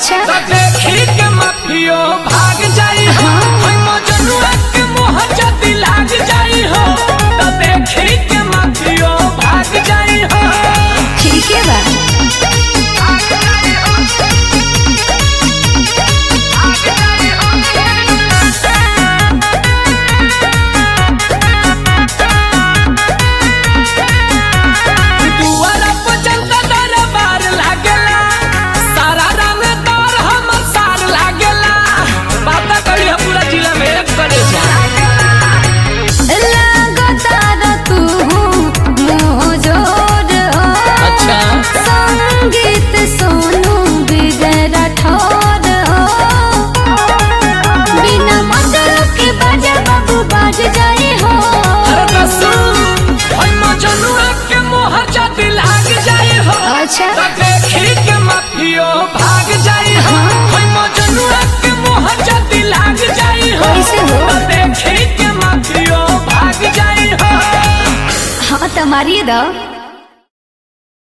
अच्छा तो देखी के माफियो भाग जाई हो होय मजनुआ के मोह जदी लाग जाई हो तो देखी के माफियो भाग जाई हो ठीक है बा दुआरा पर जनता दरबार लागेला सारा रंग दौर हमर सार लागेला बात करी है पूरा जिला में एक करे जा लगातार तू मोजोर हो अच्छा संगीत सोनू बिगड़ ठोर हो बिना मतलब के बाजा बाबू बाज जाए हो अरे तो सुन होय मजनुआ के मोह जदी लाग जाई हो अच्छा तो देखी के माफियो भाग जाई हो होय मजनुआ के मोह जदी लाग जाई हो कैसे हो? तो देखी के माफियो भाग जाई हो हाँ तो मारिए दो